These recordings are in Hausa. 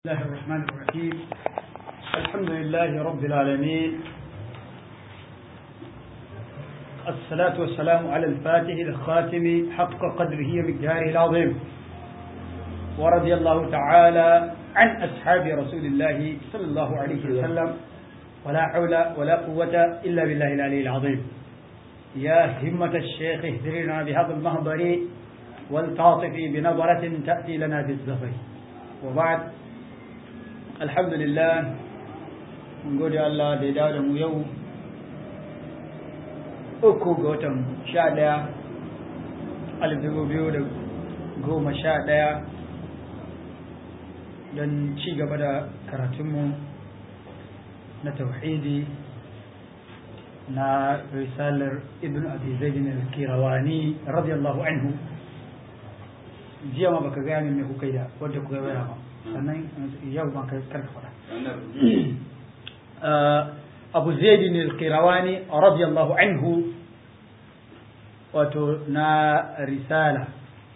الله الرحمن الرحيم الحمد لله رب العالمين الصلاة والسلام على الفاتح الخاتم حق قدره ومقداره العظيم ورضي الله تعالى عن أصحاب رسول الله صلى الله عليه وسلم ولا حول ولا قوة إلا بالله العلي العظيم يا همة الشيخ اهدرنا بهذا المهضر والتعاطفي بنظرة تأتي لنا بالزفر وبعد alhamdulillah mun gode Allah da ya dawo da mu yau uku ga watan sha ɗaya alif dubu biyu da goma sha ɗaya don ci gaba da karatunmu na tauhidi na risalar ibn abi zaidin al-kirawani radiyallahu anhu jiya ma baka gaya min me kuka yi da wadda kuka yi ba sannan yau ban kai karka faɗa abu zaidi ne kirawani radiyallahu anhu wato na risala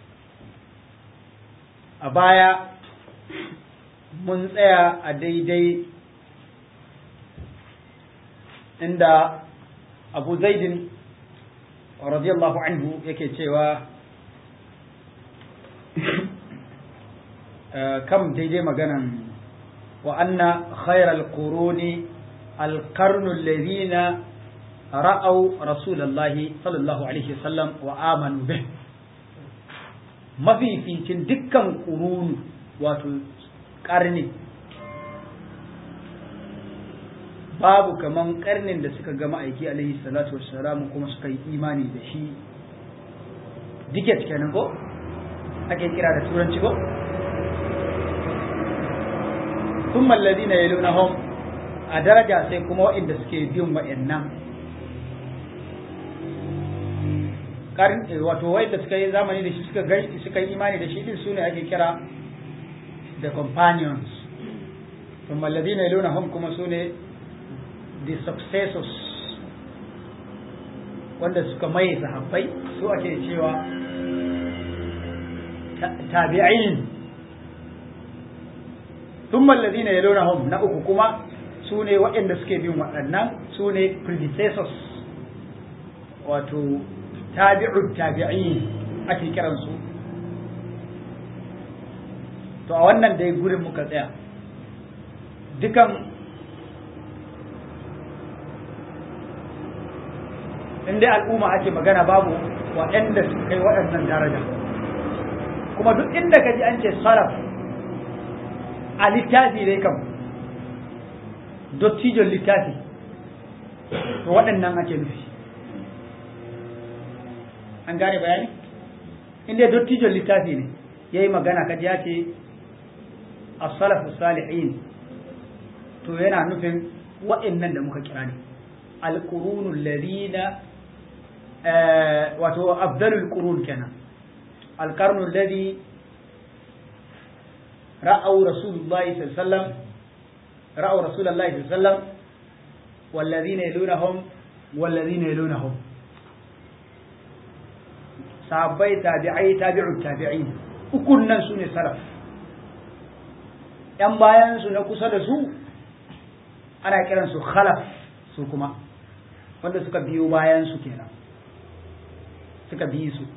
a baya mun tsaya a daidai inda abu zaidin radiyallahu anhu yake cewa kam daidai maganan wa anna khairal quruni alqarnu alladhina ra'aw rasulullahi sallallahu alaihi wasallam wa amanu bih mafificin dukkan qurunu wato karni babu kaman karnin da suka gama aiki alaihi salatu wassalam kuma suka yi imani da shi diket kenan ko ake kira da turanci ko ثم الذين يلونهم a daraja sai kuma waɗanda suke bin waɗannan karin wato waɗanda suka yi zamani da shi suka gai suka yi imani da shi din sune ake kira the companions ثم الذين يلونهم kuma sune the successors wanda suka mai sahabbai su ake cewa tabi'in ثم الذين يلونهم na uku kuma su ne waɗanda suke bin waɗannan su ne predecessors wato tabi'u tabi'in ake kiransu to a wannan dai gurin muka tsaya dukan inda al'umma ake magana babu waɗanda su kai waɗannan daraja kuma duk inda ka ji an ce salaf a littafi dai kam dottijon littafi to waɗannan ake nufi an gane bayani inda dottijon littafi ne ya yi magana kaji ya ce as-salafu salihin to yana nufin waɗannan da muka kira ne al-qurunul ladina wato afdalul qurun kenan al-qarnul ladhi رأوا رسول الله صلى الله عليه وسلم رأوا رسول الله صلى الله عليه وسلم والذين يلونهم والذين يلونهم sahabbai tabi'ai tabi'u tabi'in ukun nan su ne salaf ‘yan bayan su na kusa da su ana kiransu khalaf su kuma wanda suka biyo bayan su kenan suka bi su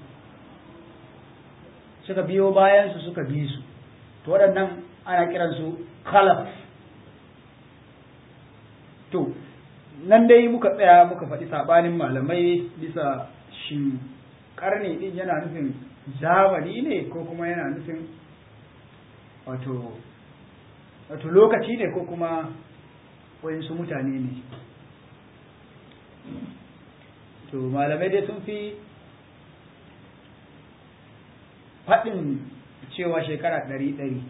suka biyo bayan su suka bi su to waɗannan ana kiransu khalaf to nan dai muka tsaya muka faɗi saɓanin malamai bisa shi ƙarni ɗin yana nufin zamani ne ko kuma yana nufin wato wato lokaci ne ko kuma wayansu mutane ne to malamai dai sun fi faɗin cewa shekara ɗari ɗari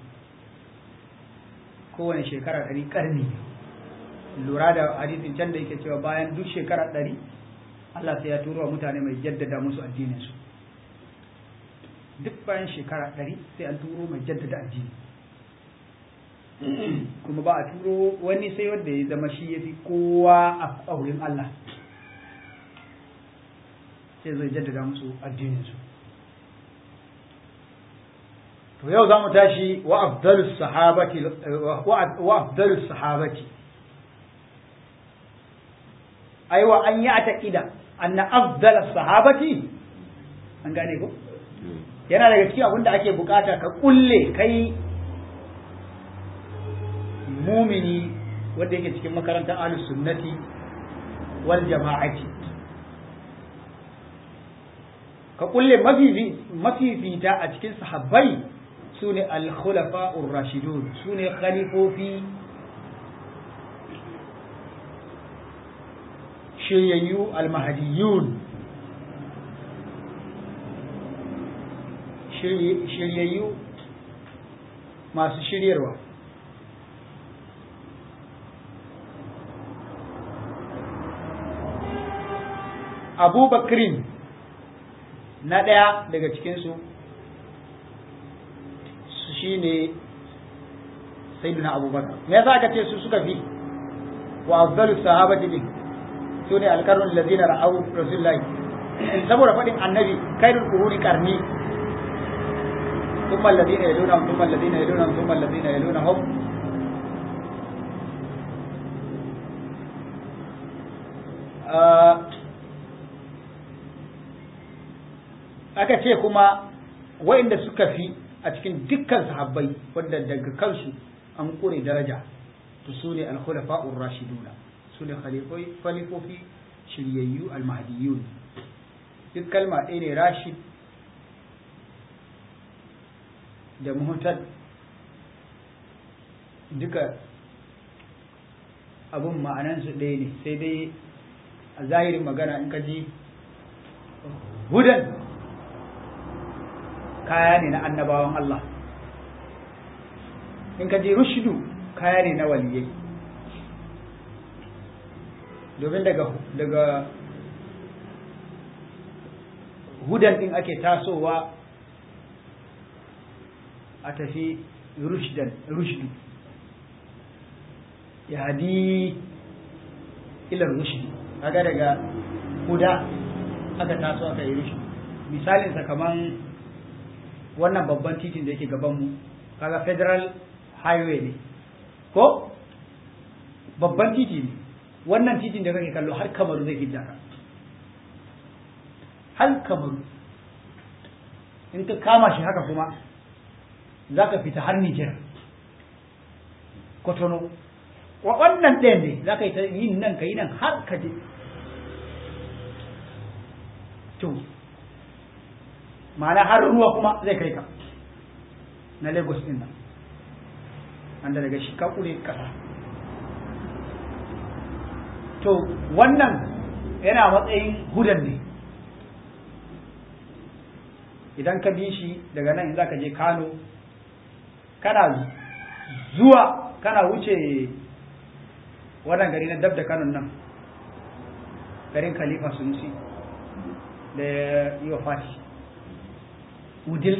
kowane shekara ɗari ƙarni lura da hadisin can da yake cewa bayan duk shekara ɗari Allah sai ya turo wa mutane mai jaddada musu addininsu duk bayan shekara ɗari sai an turo mai jaddada addini kuma ba a turo wani sai wanda ya zama shi ya fi kowa a wurin Allah sai zai jaddada musu addininsu to yau za mu tashi wa afdalus sahabati wa afdalus sahabati aiwa an yi a taƙida anna afdalus sahabati an gane ko yana daga cikin abin da ake bukata ka kulle kai mumini wanda yake cikin makarantar ahlus sunnati wal jama'ati ka kulle mafifita a cikin sahabbai su ne al-khulafa'ur rashidun su ne khalifofi shiryayyu al-mahdiyun shiryayyu masu shiryarwa abubakrin na ɗaya daga cikinsu shi ne sayyidina abubakar me yasa aka ce su suka fi wa afdalu sahabati din su ne alkarun lazina ra'au rasulullahi saboda faɗin annabi kairul quruni qarni ثم الذين يلونهم ثم الذين يلونهم ثم الذين يلونهم aka ce kuma wa'inda suka fi a cikin dukkan sahabbai wanda daga kansu an kure daraja to su ne al-khulafa'ur rashiduna su ne khalifofi shiryayyu al-mahdiyun duk kalma ɗaya ne rashid da muhtad duka abun ma'anansu ɗaya ne sai dai a zahirin magana in ka ji hudan kaya ne na annabawan Allah in ka ji rushidu kaya ne na waliyai domin daga daga hudan din ake tasowa a tafi rushdan rushdu ya hadi ila rushdi kaga daga huda aka taso aka yi rushdu misalinsa kaman wannan babban titin da yake gabanmu kaga federal highway ne ko babban titi ne wannan titin da kake kallo har kamaru zai hidda ka har kamaru in ka kama shi haka kuma za ka fita har Nijar kotono wa wannan ɗayan ne za ka yi ta yin nan ka yi nan har ka je to ma'ana har ruwa kuma zai kai ka na lagos din nan wanda daga shi ka kure kasa to wannan yana matsayin hudan ne idan ka bi shi daga nan in za ka je kano kana zuwa kana wuce wannan gari na dab da kanon nan garin khalifa sunusi da yi wa fati udil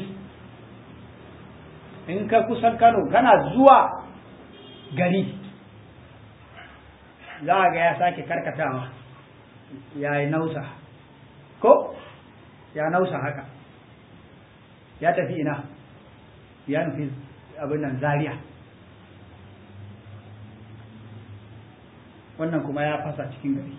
in ka kusan kano kana zuwa gari za a ga ya sake karkatawa ya yi nausa ko ya nausa haka ya tafi ina ya nufi abin nan zaria wannan kuma ya fasa cikin gari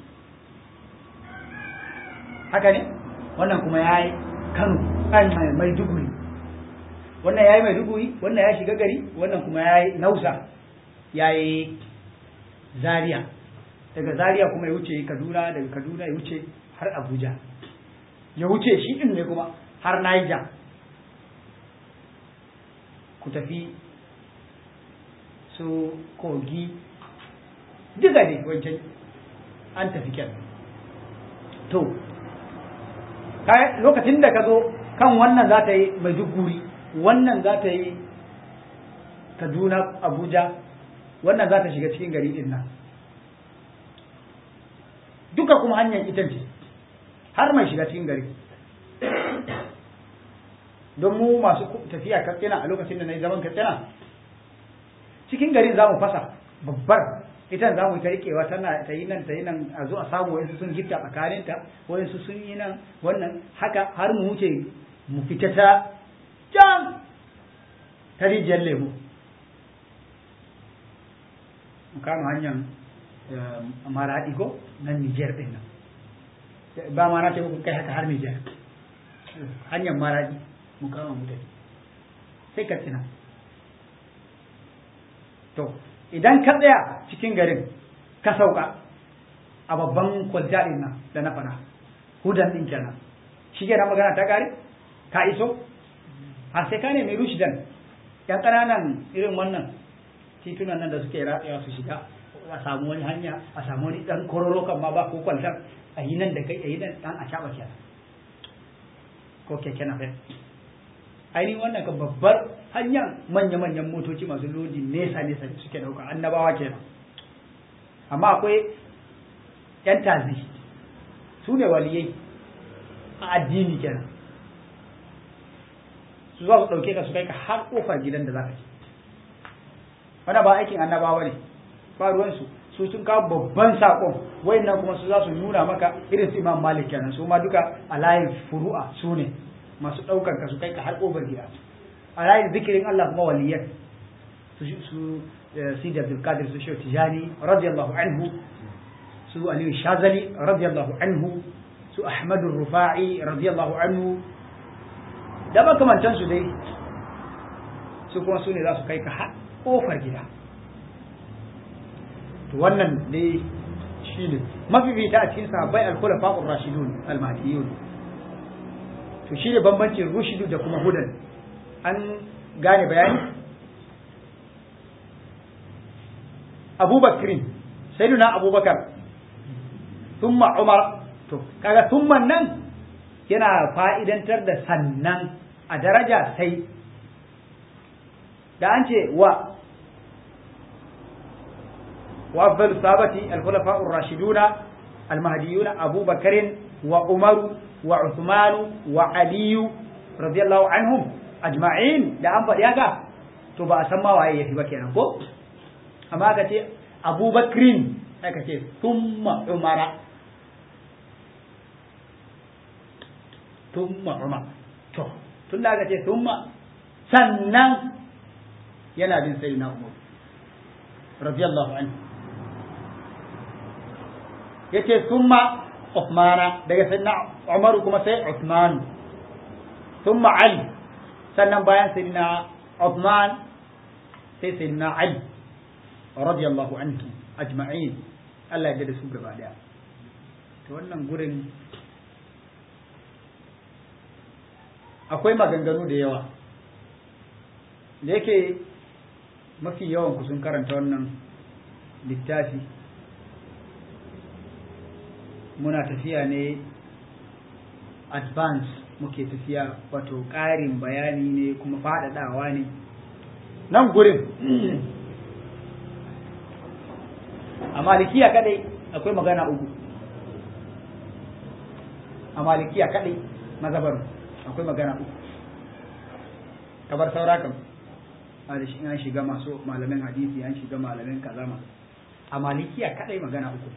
haka ne wannan kuma ya yi kano mai duguri wannan ya yi mai duguri wannan ya shiga gari wannan kuma ya yi nausa ya yi zaria daga zaria kuma ya wuce kaduna daga kaduna ya wuce har abuja ya wuce shi din ne kuma har niger ku tafi su kogi duka ne wancan an tafi kyan to lokacin da ka zo kan wannan za ta yi maiduguri wannan za ta yi kaduna abuja wannan za ta shiga cikin gari din nan duka kuma hanyar ita ce har mai shiga cikin gari don mu masu tafiya katsina a lokacin da na yi zaman katsina cikin gari za mu fasa babbar ita za mu ta rikewa tana ta yi nan ta yi nan a zo a samu wasu sun gifta tsakaninta wasu sun yi nan wannan haka har mu wuce mu fita ta can ta rijiyar lemu mu kama hanyar maraɗi ko nan Nijar ɗin nan ba ma na ce muku kai haka har Nijar hanyar maraɗi mu kama mu tafi sai ka tsina to idan ka tsaya cikin garin ka sauka a babban kwalta ɗin nan da na faɗa hudan ɗin kenan shi ke magana ta kare ka iso a sai ka nemi rushdan yan ƙananan irin wannan titunan nan da suke ratsewa su shiga a samu wani hanya a samu wani ɗan kororo kan ma ba ko kwaltar a yi nan da kai a yi nan ɗan a caɓa kenan ko keke na ainihin wannan kan babbar hanyar manya-manyan motoci masu lodi nesa-nesa suke ɗauka annabawa kenan amma akwai 'yan tazi su ne waliyai a addini kenan su za su ɗauke ka su kai ka har ƙofar gidan da za ka ci wanda ba aikin annabawa ne ba ruwansu su sun kawo babban saƙon wayannan kuma su za su nuna maka irin su imam malik kenan su ma duka a layin furu'a su ne masu ɗaukar ka su kai ka har ƙofar gida a layin zikirin Allah kuma waliyan su su sidi abdul qadir su shehu tijani radiyallahu anhu su aliyu shazali radiyallahu anhu su ahmadu rufa'i radiyallahu anhu da makamantan su dai su kuma su ne za su kai ka har kofar gida to wannan dai shi ne mafifita a cikin sahabbai al-khulafa ar-rashidun al-mahdiyun to shi ne bambancin rushidu da kuma hudan an gane bayani abubakrin sayyiduna abubakar thumma umar to kaga thumman nan yana fa'idantar da sannan a daraja sai da an ce wa wa afdalu sabati al-khulafa ar-rashiduna al-mahdiyuna Abu Bakr wa Umar wa Uthman wa Ali radiyallahu anhum ajma'in da an faɗi haka to ba a san ma waye yafi ba kenan ko amma ka ce Abu Bakrin sai ka ce thumma Umara thumma Umar to tun da aka ce thumma sannan yana bin sai na umar radiyallahu anhu yace summa Uthmana daga sayyidina Umar kuma sai Uthman summa Ali sannan bayan sayyidina Uthman sai sayyidina Ali radiyallahu anhu ajma'in Allah ya da su gaba daya to wannan gurin akwai maganganu da yawa da yake mafi yawan ku sun karanta wannan littafi muna tafiya ne advance muke tafiya wato ƙarin bayani ne kuma faɗaɗawa ne nan gurin a malikiya kadai akwai magana uku a malikiya kadai mazabar akwai magana uku kabar saura kam a da shi an shiga masu malamin hadisi an shiga malamin kaza masu a malikiya kadai magana uku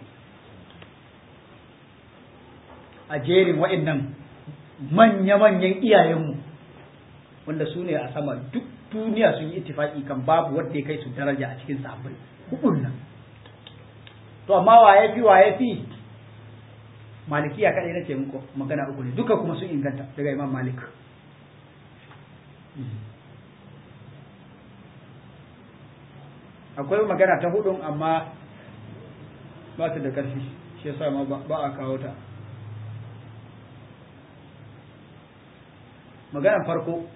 a jerin wa'annan manya-manyan iyayenmu wanda su ne a sama duk duniya sun yi ittifaki kan babu wanda ya kai su daraja a cikin sahabbai hudun nan to amma wa ya fi wa ya fi malikiya kadai na ce muku magana uku ne duka kuma sun inganta daga imam malik akwai magana ta hudun amma ba ta da ƙarfi shi yasa ma ba a kawo ta maganar farko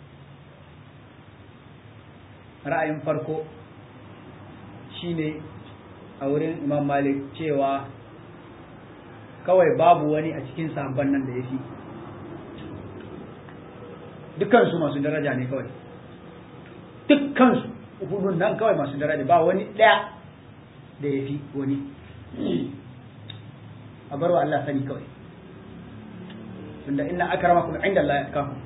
ra'ayin farko shine a wurin imam malik cewa kawai babu wani a cikin sabon nan da ya fi dukkansu masu daraja ne kawai dukkansu hudun nan kawai masu daraja ba wani ɗaya da ya fi wani a barwa Allah sani kawai tunda inna akramakum inda Allah ya kafu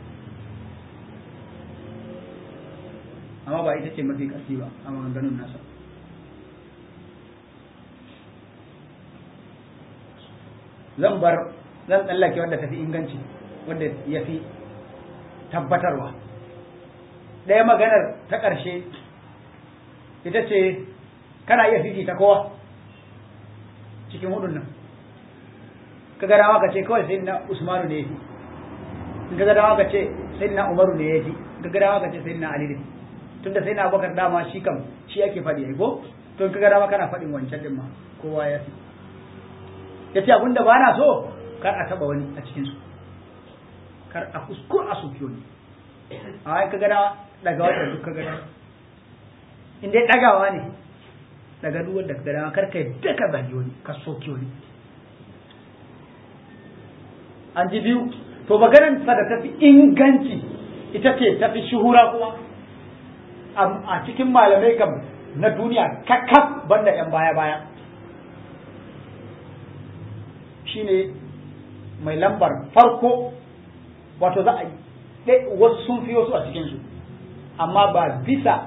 amma ba ita ce mafi ƙarfi ba a maganganun nasa zan bar zan tsallake wanda tafi inganci wanda ya fi tabbatarwa ɗaya maganar ta ƙarshe ita ce kana iya fifita kowa cikin hudun nan ka ga dama ka ce kawai sai na usmanu ne in ka ga dama ka ce sai na umaru ne ya fi ka ga dama ka ce sai na ali ne tunda sai na abubakar dama shi kam shi ake faɗi ai ko to in ka ga dama kana faɗin wancan din ma kowa ya fi ya ce abinda ba na so kar a taɓa wani a cikinsu kar a kuskur a soki wani a ka ga dama daga wanda duk ka ga dama in dai ɗagawa ne daga duk wanda ka ga dama kar ka yadda ka zagi wani ka soki wani an ji biyu to maganar sa da tafi inganci ita ce tafi shuhura kuma a cikin malamai kam na duniya kakkaf banda yan baya baya shine mai lambar farko wato za a yi wasu sun fi wasu a cikinsu amma ba bisa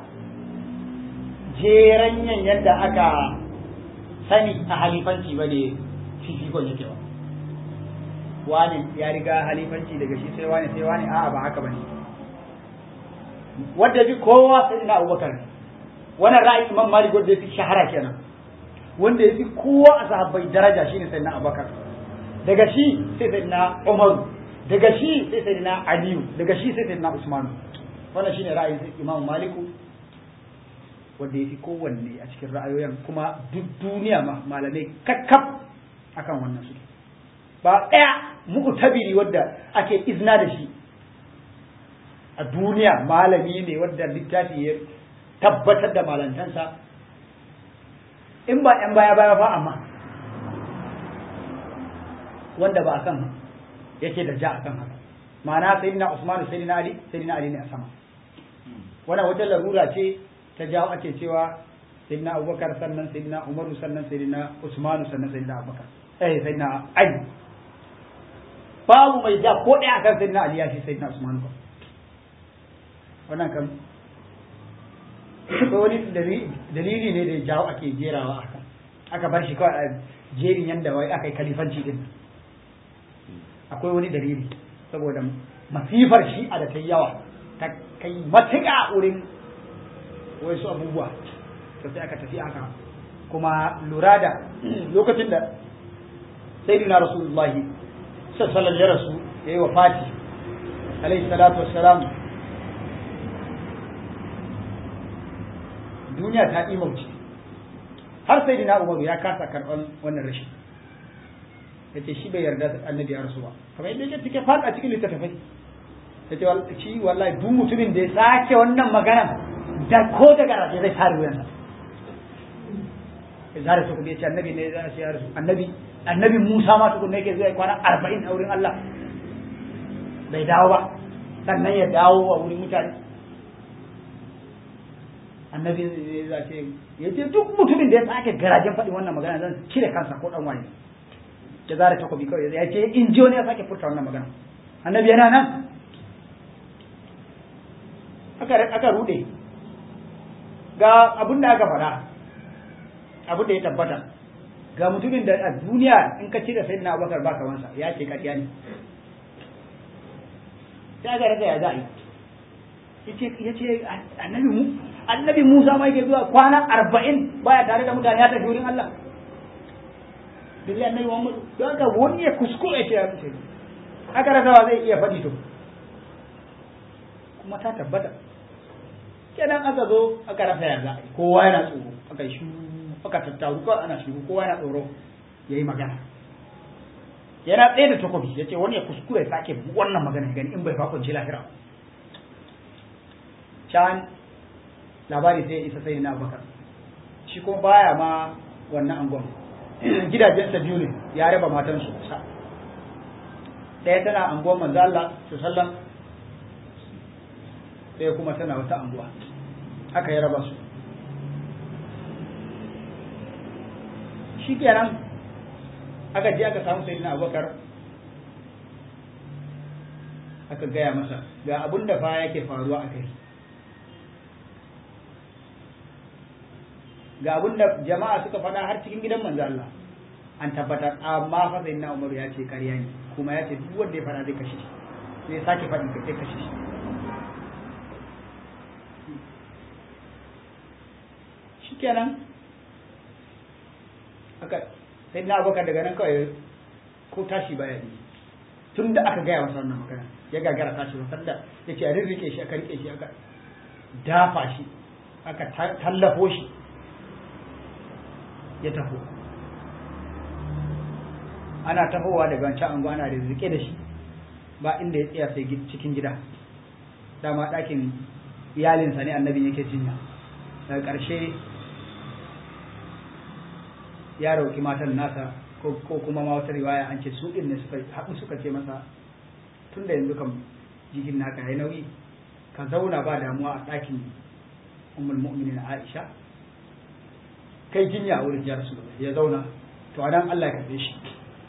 jeranyan yadda aka sani a halifanci ba ne fifikon yake ba wani ya riga halifanci daga shi sai wani sai wani a'a ba haka bane wanda bi kowa sai na Abubakar wannan ra'ayi Imam Malik wanda yafi shahara kenan wanda yafi kowa a sahabbai daraja shine sai na Abubakar daga shi sai sai na Umar daga shi sai sai na Aliyu daga shi sai sai na Usman wannan shine ra'ayin Imam Malik wanda yafi kowanne a cikin ra'ayoyin kuma duk duniya ma malamai kakkaf akan wannan suke ba ɗaya muku tabiri wadda ake izna da shi a duniya malami ne wadda littafi ya tabbatar da malantansa in ba ‘yan baya baya ba amma wanda ba a kan yake da ja a kan haka ma'ana sai na usmanu sai na ali sai na ali ne a sama wannan wata larura ce ta jawo ake cewa sai na abubakar sannan sai na umaru sannan sai na usmanu sannan sai na abubakar eh sai na ali babu mai ja ko ɗaya akan sayyidina Ali ya fi sayyidina Usman ba wannan kan ko wani dalili ne da ya jawo ake jerawa aka aka bar shi kawai a jerin yanda wai aka yi kalifanci din akwai wani dalili saboda masifar shi a da ta yawa ta kai matuƙa wurin wasu abubuwa to sai aka tafi aka kuma lura da lokacin da sayyidina rasulullahi sallallahu ya rasu ya yi wa fati alaihi salatu wassalam duniya ta imauci har sai dina umaru ya kasa karɓar wannan rashin ya ce shi bai yarda annabi ya rasu ba kamar yadda yake cike fada cikin littattafai ya ce shi wallahi duk mutumin da ya sake wannan magana da ko da garaje zai tare wuyansa ya zare su kuma ya ce annabi ne ya ce ya rasu annabi annabi Musa ma tukunna yake zai kwana arba'in a wurin Allah bai dawo ba sannan ya dawo a wurin mutane annabi ya ce ya ce duk mutumin da ya sake garajen faɗin wannan magana zan cire kansa ko ɗan wani ya zara takobi kawai ya ce in ji wani ya sake furta wannan magana annabi yana nan aka aka rude ga abin da aka faɗa abin da ya tabbata ga mutumin da a duniya in ka cire sayyidina abubakar ba kamansa ya ce ƙarya ne sai aka rasa ya za a yi ya ce annabi mu annabi musa ma yake zuwa kwana arba'in baya tare da mutane ya tafi wurin allah billahi annabi muhammad don haka wani ya kuskure ya ce ya rushe aka rasa wa zai iya faɗi to kuma ta tabbata kenan aka zo aka rasa ya za a yi kowa yana tsoro aka yi shuru aka tattaru kawai ana shiru kowa yana tsoro ya yi magana yana tsaye da takobi ya ce wani ya kuskure sake wannan magana ya gani in bai fakunci lahira can labari sai ya isa sai na abubakar shi kuma baya ma wannan angon gidajensa biyu ne ya raba matansu sa ɗaya tana anguwan manzo Allah sallam ɗaya kuma tana wata anguwa haka ya raba su shi kenan aka je aka samu sayyidina abubakar aka gaya masa ga abun da fa yake faruwa a kai ga abun da jama'a suka faɗa har cikin gidan manzo Allah an tabbatar amma fa sayyidina Umar ya ce ƙarya ne kuma ya ce duk wanda ya faɗa zai kashe shi sai ya sake faɗi sai kashe shi kenan aka sai na abokan daga nan kawai ko tashi baya yi tun da aka gaya masa wannan magana ya gagara tashi ba sanda ya ce a rirrike shi aka rike shi aka dafa shi aka tallafo shi ya taho ana tahowa daga wancan ango ana da rike da shi ba inda ya tsaya sai cikin gida dama ɗakin iyalinsa ne annabin yake jinya daga ƙarshe ya roƙi matan nasa ko kuma ma wata riwaya an ce su ɗin ne suka haɗu suka ce masa tun da yanzu kam jikin naka ya nauyi ka zauna ba damuwa a ɗakin ummul mu'minin Aisha kai jinya a wurin ya ya zauna to anan Allah ya karbe shi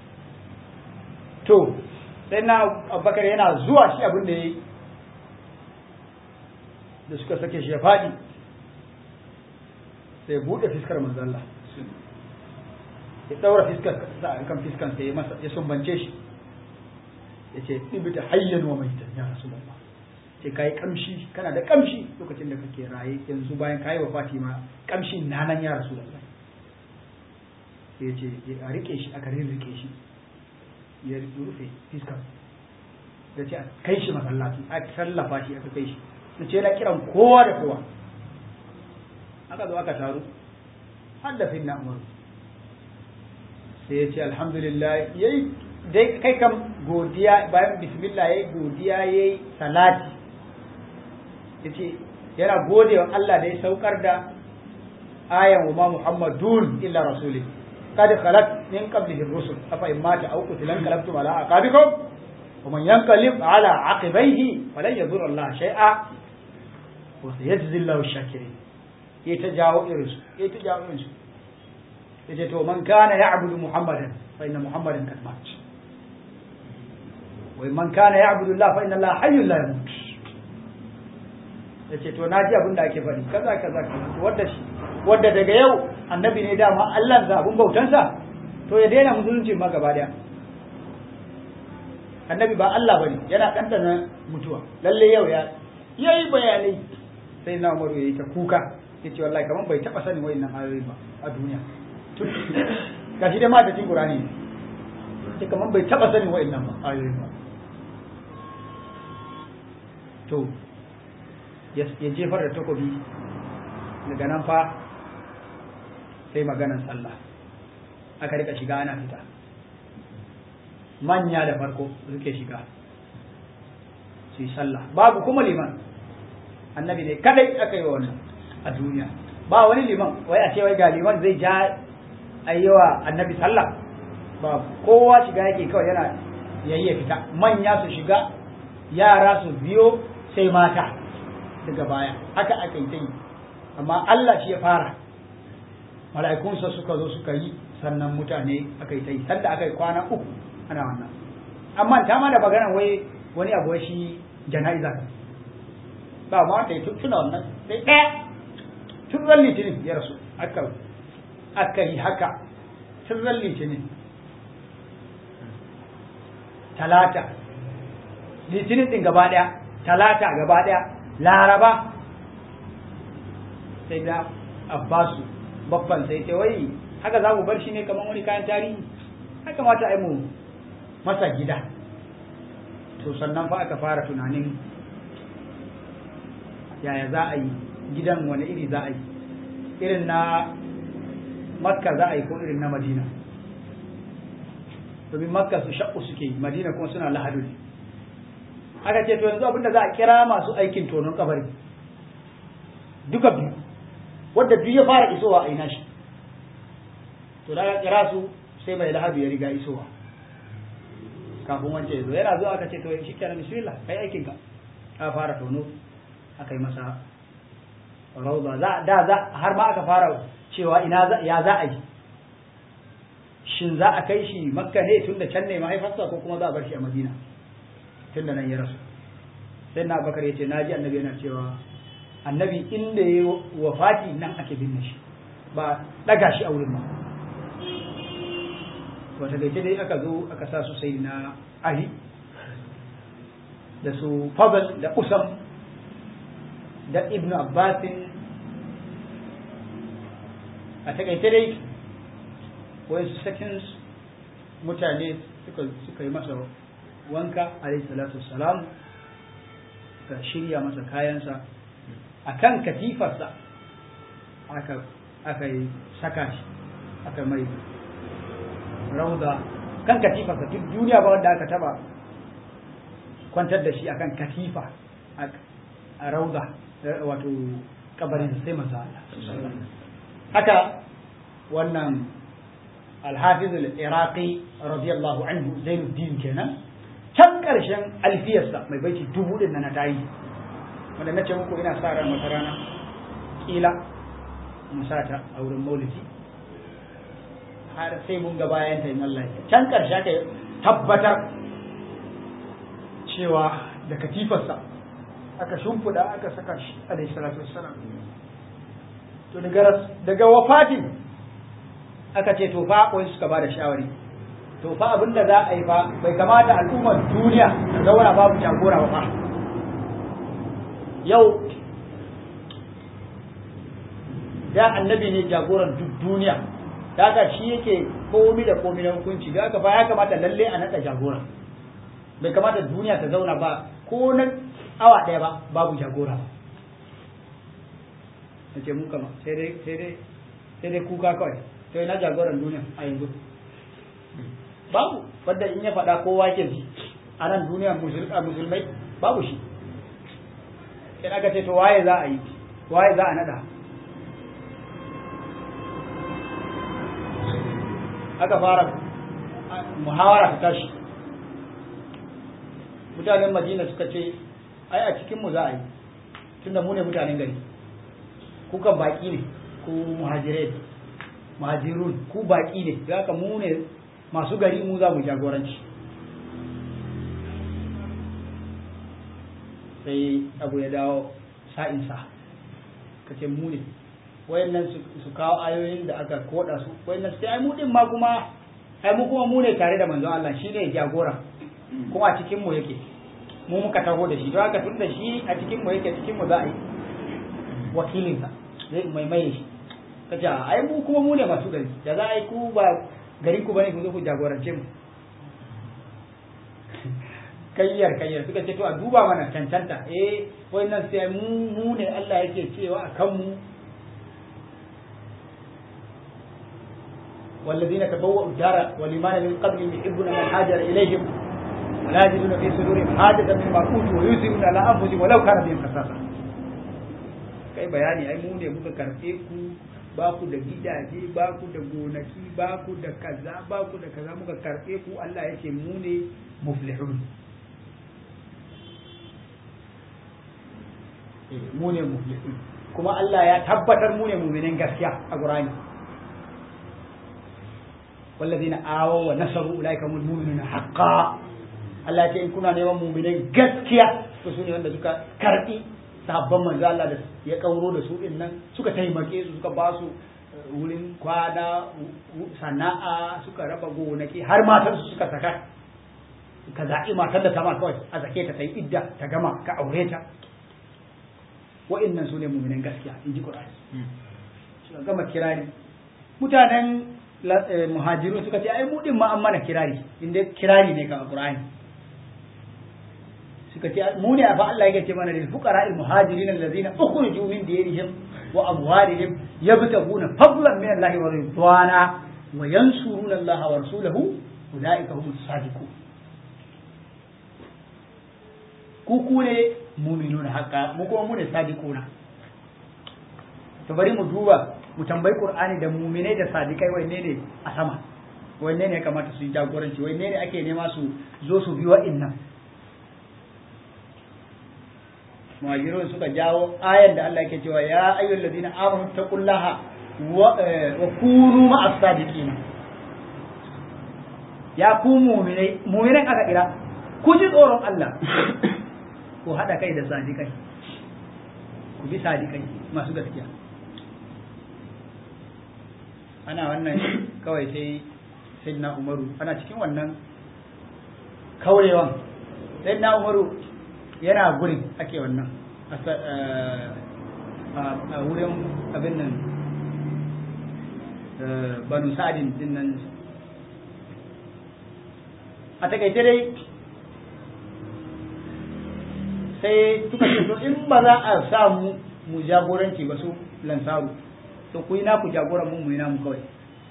to sai na Abubakar yana zuwa shi abin da yayi da suka sake shi ya faɗi sai buɗe fiskar manzon Allah ya daura fiskar kan fiskan sai ya masa ya sumbance shi ya ce ibita hayyan wa maitan ya rasulullah ce kai kamshi kana da kamshi lokacin da kake raye yanzu bayan kai wa Fatima kamshin nanan ya rasulullah sai ya ce a rike shi aka rirrike shi ya rufe fiskar da ce a kai shi masallaci a tallafa shi aka kai shi su ce na kiran kowa da kowa aka zo aka taru har da finna umaru sai ya ce alhamdulillah yayi dai kai kam godiya bayan bismillah yayi godiya yayi salati yace yana gode wa Allah da ya saukar da ayan wa ma muhammadun illa rasulih قد خلت من قبله الرسل أفإن مات أو قتل انقلبتم على أعقابكم ومن ينقلب على عقبيه فلن يضر الله شيئا وسيجزي الله الشاكرين يتجاوز إرسل يتجاوز إرسل yace to man kana ya'budu muhammadan fa inna muhammadan kad mat wa man kana ya'budu allah fa inna allah hayyun la yamut yace to naji abin da ake faɗi kaza kaza wanda shi wanda daga yau annabi ne dama Allah za abun bautansa to ya daina musulunci ma gaba daya annabi ba Allah bane yana ɗanɗana mutuwa lalle yau ya yayi bayanai sai na Umaru yayi ta kuka yace wallahi kaman bai taba sanin wayannan ayoyi ba a duniya gashi dai ma da cikin Qur'ani ce kaman bai taba sanin wayannan ba ayoyi ba to ya jefar da takobi daga nan fa sai maganan sallah aka rika shiga ana fita manya da farko suke shiga su yi sallah babu kuma liman annabi ne kadai aka yi wa wannan a duniya ba wani liman wai a ce wai ga liman zai ja ayyawa annabi sallah babu kowa shiga yake kawai yana yayi ya fita manya su shiga yara su biyo sai mata daga baya haka aka yi ta yi amma Allah shi ya fara mala'ikunsa suka zo suka yi sannan mutane aka yi ta yi sanda aka yi kwana uku ana wannan amma ta ma da magana wai wani abu shi jana'iza ba ma ta yi tuna wannan sai ɗaya tun ran litinin ya rasu aka aka yi haka tun ran litinin talata litinin din gaba ɗaya talata gaba ɗaya laraba sai da abbasu babban sai ce wai haka za mu bar shi ne kamar wani kayan tarihi haka mata ai mu masa gida to sannan fa aka fara tunanin yaya za a yi gidan wani iri za a yi irin na makka za a yi ko irin na madina domin makka su shakku suke yi madina kuma suna lahadu ne aka ce to yanzu abinda za a kira masu aikin tonon kabari duka biyu wadda duk ya fara isowa a ina shi to da kira su sai mai lahadu ya riga isowa kafin wancan ya zo yana zuwa aka ce to shi kenan bismillah kai aikin ka ka fara tono aka yi masa rauda za da za har ma aka fara cewa ina za ya za a yi shin za a kai shi makka ne tun da can ne mahaifarsa ko kuma za a bar shi a madina tun da nan ya rasu sai na bakar ya ce na ji annabi yana cewa annabi inda ya wafati nan ake binne shi ba daga shi a wurin ba wata gaike dai aka zo aka sa su sai na ali da su fadl da usam da ibnu abbasin a takaice dai wasu seconds mutane suka suka yi masa wanka alayhi salatu wassalam suka shirya masa kayansa akan katifarsa aka aka yi saka shi aka mai rauda kan katifarsa duk duniya ba wanda aka taba kwantar da shi akan katifa a rauda wato kabarin sai manzo Allah haka wannan alhafiz al-iraqi radiyallahu anhu zainuddin kenan can karshen alfiyarsa mai baiti dubu din na tayi wanda nace muku ina sa ran wata rana kila musata a wurin maulidi har sai mun ga bayan ta in Allah can karshe ka tabbatar cewa da katifarsa aka shimfiɗa aka saka shi alaihi salatu wassalam to daga daga wafatin aka ce to fa wai suka bada shawari to fa abinda za a yi fa bai kamata al'ummar duniya ta zauna babu jagora ba fa yau da annabi ne jagoran duk duniya da haka shi yake komi da komi na hukunci da haka fa ya kamata lalle a naɗa jagora bai kamata duniya ta zauna ba ko na awa ɗaya ba babu jagora ba na ce mu kama sai dai sai dai sai dai kuka kawai to ina jagoran duniya a yanzu babu wanda in ya faɗa kowa ke ji a nan duniya musulmai babu shi in aka ce to waye za a yi waye za a naɗa aka fara muhawara ta tashi mutanen madina suka ce ai a cikinmu za a yi tunda mu ne mutanen gari kukan baki ne ku muhajirai muhajirun ku baki ne da haka mu ne masu gari mu za mu jagoranci sai abu ya dawo sa'insa ka ce mu ne wayannan su kawo ayoyin da aka koda su wayannan sai ai mu din ma kuma ai mu kuma mu ne tare da manzo Allah shine jagora kuma a cikin mu yake mu muka taho da shi don haka tun da shi a cikin mu yake cikin mu za a yi wakilinsa zai mai mai shi kace ai mu kuma mu ne masu gari da za a yi ku ba garin ku bane ku zo ku jagorance mu kayyar kayyar suka ce to a duba mana cancanta eh wannan sai mu mu ne Allah yake cewa a kan mu والذين تبوأوا الدار والإيمان من قبلهم يحبون من هاجر إليهم ولا يجدون في صدورهم حاجة مما أوتوا ويؤثرون على أنفسهم ولو كان بهم خصاصة kai bayani ai mu ne muka karɓe ku ba ku da gidaje ba ku da gonaki ba ku da kaza ba ku da kaza muka karɓe ku Allah ya ce mu ne muflihun mu ne muflihun kuma Allah ya tabbatar mu ne mu'minin gaskiya a Qur'ani والذين آووا ونصروا أولئك هم المؤمنون حقا Allah ce in kuna neman muminai gaskiya to su ne wanda suka karbi sabon manzo Allah da ya kauro da su din nan suka taimake su suka ba su wurin kwana sana'a suka raba gonaki har matar su suka saka ka zaɓi matar da ta ma kawai a zake ta ta yi idda ta gama ka aure ta wa'annan su ne muminan gaskiya in ji Qur'ani suka gama kirari mutanen muhajiru suka ce ai mu din ma an mana kirari inda kirari ne kan Qur'ani suka ce mu ne fa Allah yake ce mana lil fuqara al muhajirin allazina ukhriju min diyarihim wa amwalihim yabtaguna fadlan min Allah wa ridwana wa yansuruna Allah wa rasulahu ulaika humus sadiqun ku ku ne mu'minuna haqqa mu kuma mu ne sadiquna to bari mu duba mu tambayi qur'ani da mu'minai da sadiqai wanne ne a sama wanne ne ya kamata su yi jagoranci wanne ne ake nema su zo su bi wa'innan muhajirun suka jawo ayan da Allah yake cewa ya ayyul ladina amanu taqullaha wa kunu ma'as sadiqin ya ku mu'minai mu'minan aka kira ku ji tsoron Allah ku hada kai da sadiqai ku bi sadiqai masu gaskiya ana wannan kawai sai sayyidina Umaru ana cikin wannan kaurewan sayyidina Umaru yana gurin ake wannan a wurin abin nan banu sa'adin din nan a takaice dai sai suka ce to in ba za a samu mu jagoranci ba su lansaru to ku yi naku jagoran mu mu yi namu kawai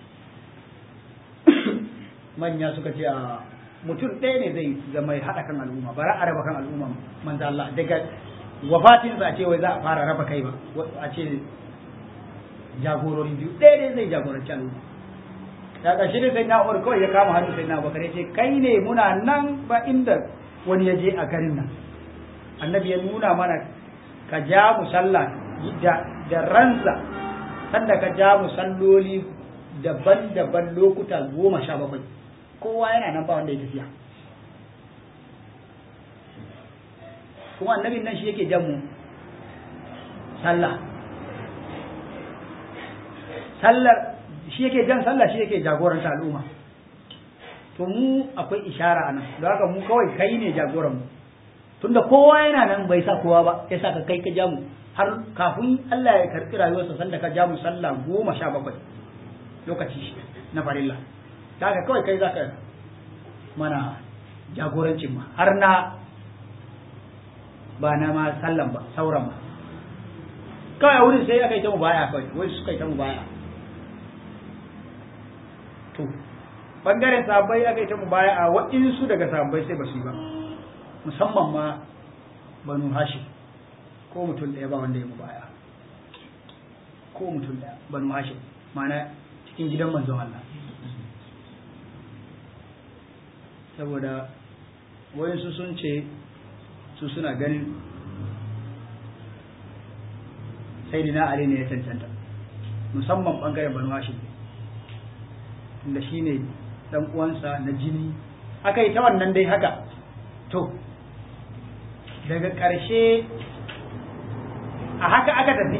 manya suka ce a mutum ɗaya ne zai zama ya haɗa kan al'umma ba a raba kan al'umma manzo Allah daga wafatinsa a ce wai za a fara raba kai ba a ce jagorori biyu ɗaya ne zai jagoranci al'umma da ƙarshe ne sai na'uwar kawai ya kama hannu sai na bakar ya ce kai ne muna nan ba inda wani ya je a garin nan annabi ya nuna mana ka ja mu sallah da ransa sanda ka ja mu salloli daban-daban lokuta goma sha bakwai kowa yana nan ba wanda ya tafiya kuma annabin nan shi yake jan mu sallah sallar shi yake jan sallah shi yake jagoranta al'umma to mu akwai ishara anan don haka mu kawai kai ne jagoran mu tunda kowa yana nan bai sa kowa ba ya sa ka kai ka ja mu har kafin Allah ya karɓi rayuwarsa sanda ka ja mu sallah goma sha bakwai lokaci na farilla kaga kawai kai zaka mana jagorancin ma har na ba na ma sallan ba sauran ba kawai a wurin sai aka yi ta mu baya kawai wai suka yi ta mu baya to bangaren sahabbai aka yi ta mu baya a waɗansu daga sahabbai sai ba su yi ba musamman ma banu hashim ko mutum ɗaya ba wanda ya mu baya ko mutum ɗaya banu hashim ma'ana cikin gidan manzon Allah saboda wayansu sun ce su suna ganin sai dina Ali ne ya cancanta musamman bangaren banu hashim inda shi ne dan uwansa na jini aka yi ta wannan dai haka to daga ƙarshe a haka aka tafi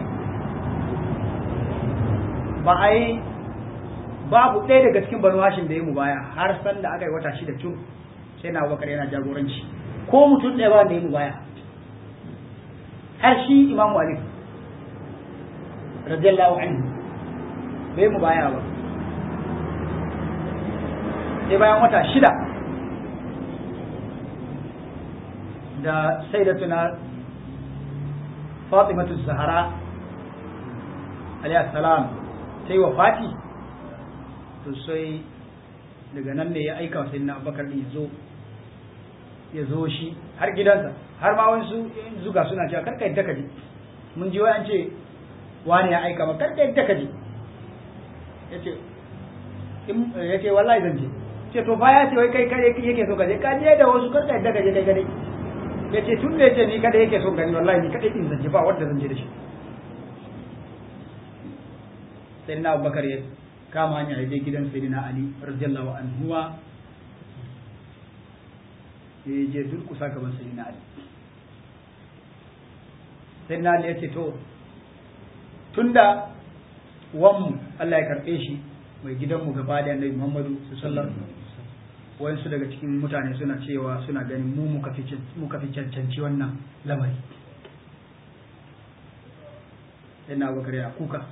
ba a yi babu ɗaya daga cikin banu hashim da ya mu baya har san da aka yi wata shida tun sai na bakar yana jagoranci ko mutum ɗaya ba da ya mu baya har shi imamu ali radiyallahu anhu bai mu baya ba sai bayan wata shida da sai da tuna fatimatu zahara alayhi salam sai wa fati to sai daga nan ne ya aika wa sayyidina abubakar din ya zo ya zo shi har gidansa har ma wasu zuga suna cewa karka yadda ka je mun ji wai an ce wani ya aika ma karka yadda ka je yace yace wallahi zan je ce to fa ya ce wai kai kai yake so ka je ka je da wasu karka yadda ka je kai kadai yace tun da yace ni kada yake so gani wallahi ni kadai din zan je ba wanda zan je da shi sai na Abubakar ya kama hanya ya je gidan Sayyidina Ali radiyallahu anhu wa ya je durkusa gaban Sayyidina Ali Sayyidina Ali ya ce to tunda wanmu Allah ya karbe shi mai gidanmu gaba da Annabi Muhammadu sallallahu alaihi wasallam wayansu daga cikin mutane suna cewa suna ganin mu muka fi cancanci wannan lamari yana bakar ya kuka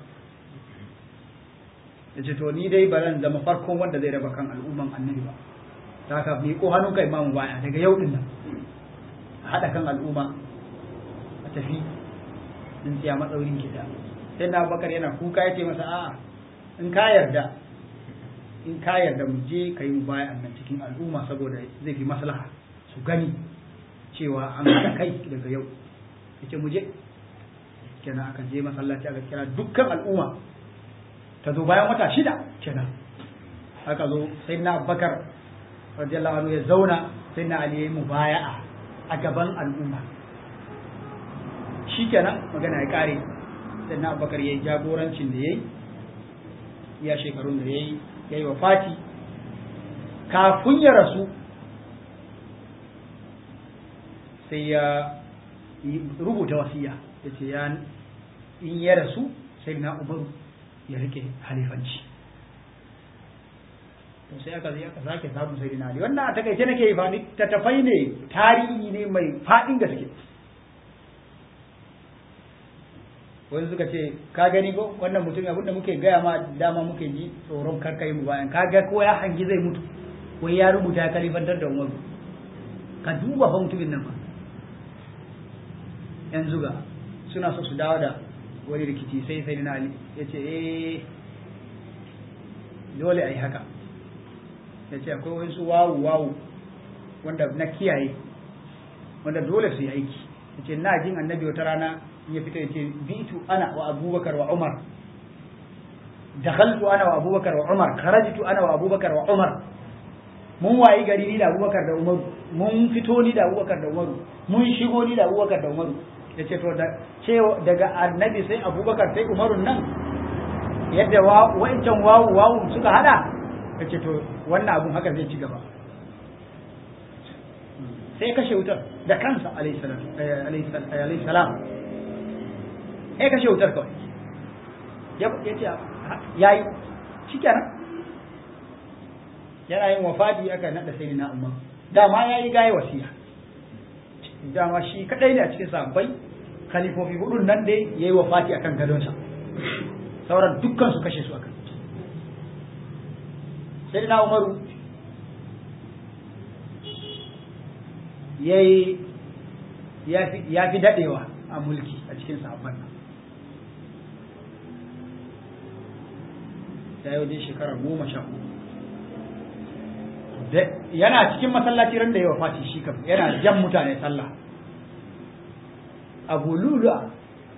ya ce to ni dai ba zan zama farkon wanda zai raba kan al'umman annabi ba ta haka mi ko hannun kai mamu baya daga yau din nan a haɗa kan al'umma a tafi in siya matsaurin gida sai na bakar yana kuka ya ce masa a'a in ka yarda in ka yarda mu je ka yi mu baya nan cikin al'umma saboda zai fi maslaha su gani cewa an haɗa kai daga yau yace mu je kenan aka je masallaci aka kira dukkan al'umma ta zo bayan wata shida kenan aka zo sai na abubakar radiyallahu anhu ya zauna sai na ali ya yi mubaya'a a gaban al'umma shi kenan magana ya kare sai na abubakar ya yi jagorancin da ya yi ya shekarun da ya yi ya yi wa fati kafin ya rasu sai ya rubuta wasiya ya ce ya in ya rasu sai na umaru ya rike halifanci to sai aka zai aka sake samun sai na ali wannan a takaice nake yi fani ta tafai ne tarihi ne mai faɗin gaske wani suka ce ka gani ko wannan mutum abin da muke gaya ma dama muke ji tsoron kar kai mu bayan ka ga ko ya hangi zai mutu wai ya rubuta ya kalifantar da umaru ka duba fa mutumin nan fa yanzu ga suna so su dawo da wani rikici sai sai na ali ya ce eh dole a yi haka ya ce akwai wasu wawu wawu wanda na kiyaye wanda dole su yi aiki ya ce na jin annabi wata rana ya fita ya ce bitu ana wa abubakar wa umar dakhaltu ana wa abubakar wa umar kharajtu ana wa abubakar wa umar mun wayi gari ni da abubakar da umaru mun fito ni da abubakar da umaru mun shigo ni da abubakar da umaru ya ce to daga annabi sai abubakar sai umarun nan yadda wa'incan wawu wawu suka hada ya ce to wannan abun haka zai ci gaba sai kashe wutar da kansa alayhi salam sai kashe wutar kawai ya ce ya yi shi kenan yana yin wafadi aka naɗa sai na umar dama ya yi gaye wasiya dama shi kadai ne a cikin sahabbai khalifofi hudun nan dai ya yi wafati akan gadonsa sauran dukkan su kashe su akan sai na umaru ya fi dadewa a mulki a cikin sahabban nan ya yi wajen shekara goma sha yana cikin masallaci ran da ya wafati shi kam yana jan mutane sallah abu lulu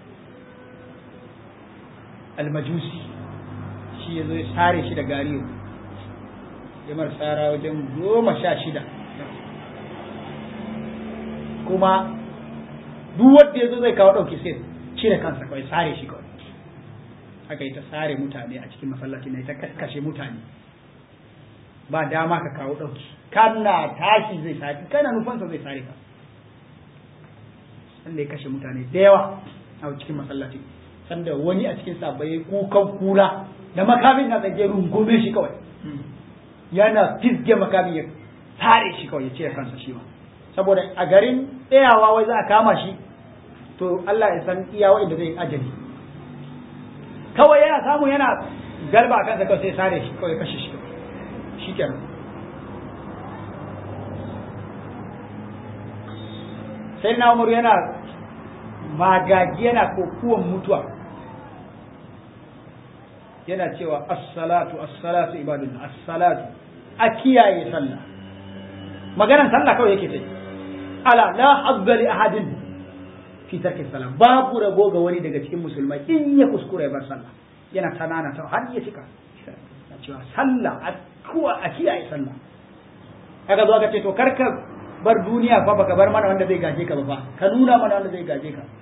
almajusi shi ya zo ya sare shi da gariyo ya mar tsara wajen goma sha shida kuma duk wanda ya zo zai kawo ɗauki sai cire kansa kawai sare shi kawai aka yi ta sare mutane a cikin masallaci na ta kashe mutane ba dama ka kawo ɗauki kana tashi zai sare kana nufansa zai sare ka sanda ya kashe mutane da yawa a cikin masallaci sanda wani a cikin sabai kukan kura da makamin na tsage rungume shi kawai yana fizge makamin ya sare shi kawai ya cire kansa shi ma saboda a garin tsayawa wai za a kama shi to Allah ya san iya wa'inda zai ajali kawai yana samu yana galba a kansa kawai sai sare shi kawai kashe shi shi kenan sai na umar yana magagi yana kokuwan mutuwa yana cewa assalatu assalatu ibadun assalatu a kiyaye sallah maganan sallah kawai yake sai ala la hazza li ahadin fi tarki salam babu rabo ga wani daga cikin musulmai in ya kuskura ya bar sallah yana tanana ta har ya cika cewa sallah a kuwa a kiyaye sallah kaga zo aka ce to karka bar duniya fa baka bar mana wanda zai gaje ka ba fa ka nuna mana wanda zai gaje ka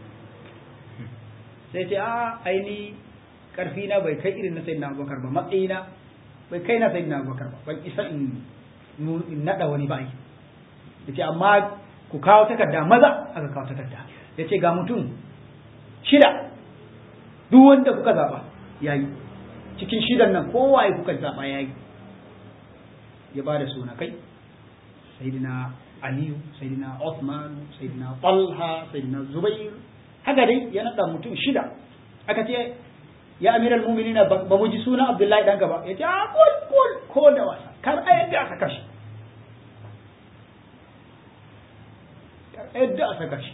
sai ce a aini karfi na bai kai irin na sayyidina Abubakar ba matsayina bai kai na sayyidina Abubakar ba ban isa in in nada wani ba yace amma ku kawo takarda maza aka kawo takarda yace ga mutum shida duk wanda kuka zaba yayi cikin shidan nan kowaye kuka zaba yayi ya bada suna kai sayyidina aliyu sayyidina Uthman sayyidina Talha sayyidina Zubair haka dai ya nada mutum shida aka ce ya amiral mu'minin ba mu ji suna Abdullahi dan gaba yace a kul kul ko da wasa kar a yadda aka kashi kar a yadda aka kashi